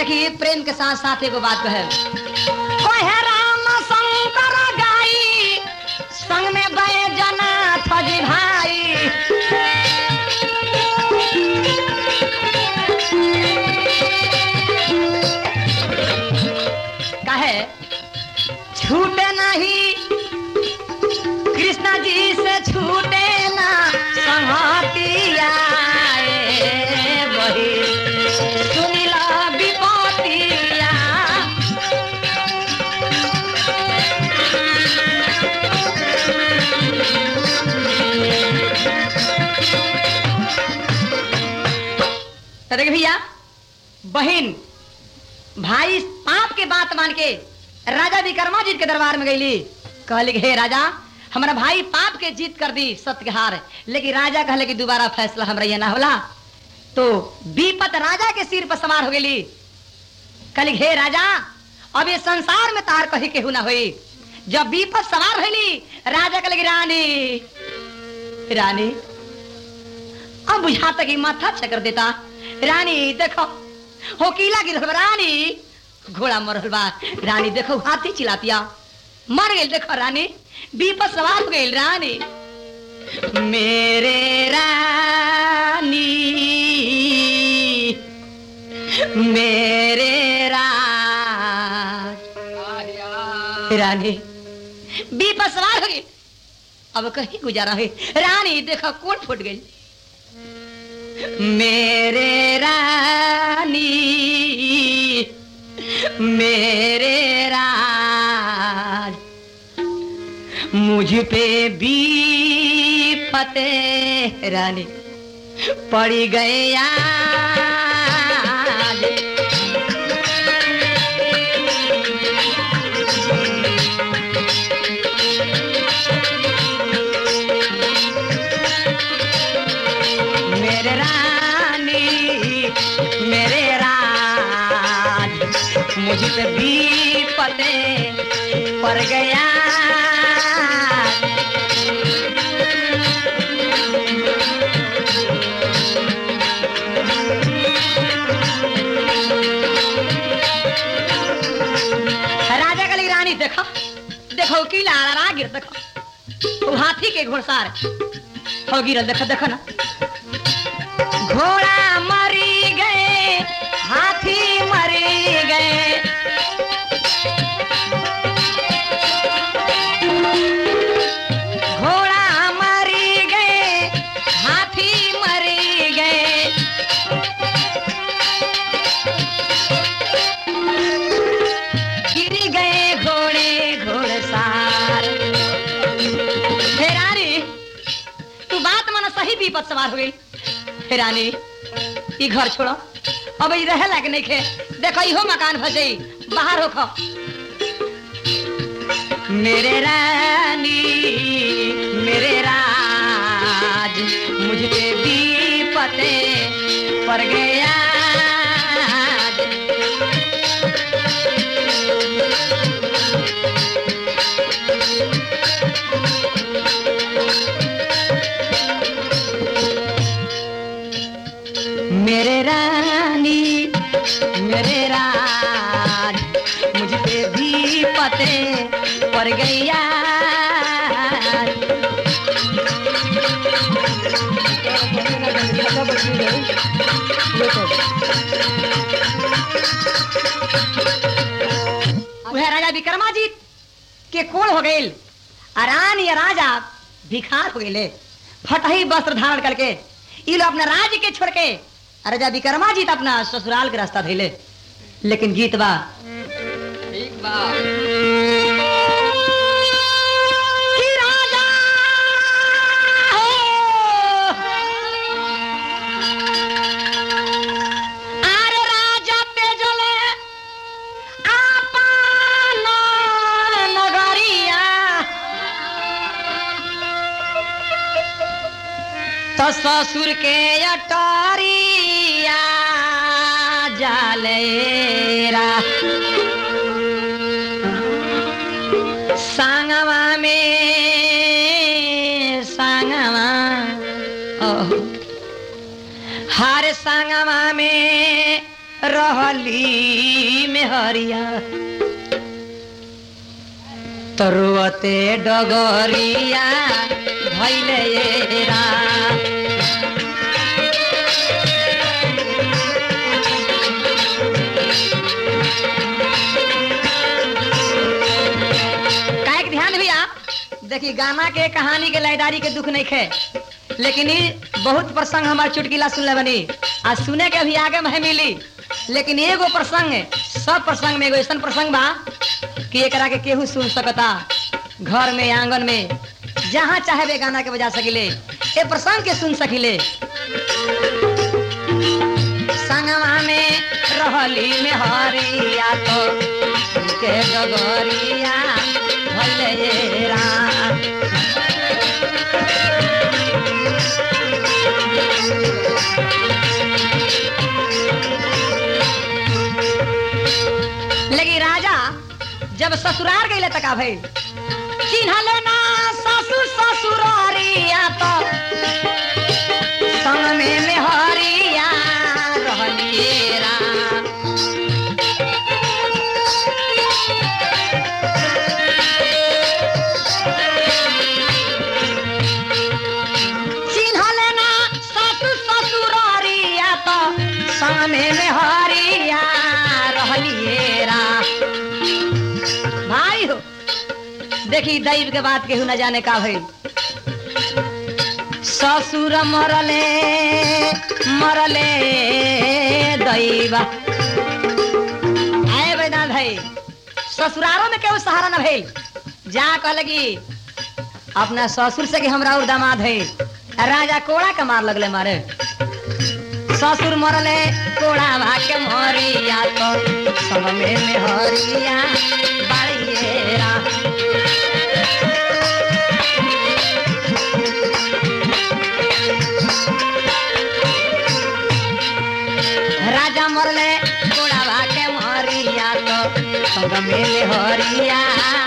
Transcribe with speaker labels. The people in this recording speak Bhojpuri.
Speaker 1: देखिए प्रेम के साथ साथ एगो बात कहे कहे राम शंकर गाई संग में गए जना फजी भाई कहे छूटे नहीं कृष्ण जी से छूटे ना संहतिया ए बही सुनिला विपतिया तो देख भैया बहन भाई पाप के बात मान के राजा विक्रमाजीत के दरबार में गईली कहली हे राजा हमारा भाई पाप के जीत कर दी सत्य के हार लेकिन राजा कहले कि दोबारा फैसला हमरा ये ना होला तो विपत राजा के सिर पर सवार हो गई कहली हे राजा अब ये संसार में तार कही केहू ना हुई जब विपत सवार होली राजा कहले कि रानी रानी अब बुझाता कि माथा चकर देता रानी देखो हो किला गिरल बा, रानी घोड़ा मरल बा रानी देखो हाथी चिलातिया मर गई देखो रानी विपत सवार हो गई रानी मेरे रानी मेरे राज रानी विपत सवार हो गई अब कहीं गुजारा है रानी देखो कौन फूट गई मेरे रानी मेरे राज मुझ पे भी फतेह रानी पड़ गए आज मेरे रानी मेरे राज मुझ पे भी पते पड़ गया राजा का रानी देखो देखो की लाड़ा गिर देखो वो हाथी के घोड़सार हो गिरल देखो देखो ना घोड़ा मरी गए हाथी मरी गए घोड़ा मरी गए हाथी मरी गए गिर गए घोड़े घोड़सार हे रानी तू बात माना सही विपद सवार हो गई हे रानी ई घर छोड़ो अब ई रहे लाग नहीं खे देखो इहो मकान फंसे बाहर होखो मेरे रानी मेरे राज मुझ पे भी पते पड़ गया मेरे रानी मेरे राज मुझ पे भी पते पड़ गया वह राजा विक्रमाजीत के कोल हो गए रानी या राजा भिखार हो गए फटही वस्त्र धारण करके ये लोग अपना राज्य के छोड़ के राजा विक्रमाजीत अपना ससुराल के रास्ता धैले लेकिन गीत बा
Speaker 2: ठीक बा
Speaker 1: कि राजा हो, आरे राजा तेजले आपन नगरिया तो ससुर के अटारिया जालेरा सांगवा में सांगवा ओह, हर सांगवा में रहली में हरिया तरुअते डगरिया भैले ये राम काहे के ध्यान भैया देखी गाना के कहानी के लयदारी के दुख नहीं खे लेकिन ई बहुत प्रसंग हमार चुटकिला सुनले बनी आ सुने के अभी आगे में मिली लेकिन एगो प्रसंग सब प्रसंग में एगो ऐसा प्रसंग बा कि एकरा के केहू सुन सकता घर में आंगन में जहाँ चाहे वे गाना के बजा सकिले ए प्रसंग के सुन सकिले संगवा में रहली में हरिया तो के डगरिया भले ये राम लेकिन राजा जब ससुराल गई तक भई चिन्हले ना ससुर ससुरारिया तो संग में मेहरिया रहलिए राम चिन्हले ना ससुर ससुरारिया तो संग में मेहरिया रहलिए राम भाई हो देखी दैव के बात केहू न जाने का भई ससुर मरले मरले दैवा आए बैदान भाई ससुरारों में केहू सहारा न भइल जा कह लगी अपना ससुर से कि हमरा और दामाद है राजा कोड़ा के मार लगले मारे ससुर मरले कोड़ा भाके मरिया तो संग में में हरिया बाड़िएरा राजा मरले कोड़ा भाके मरिया तो संग में में हरिया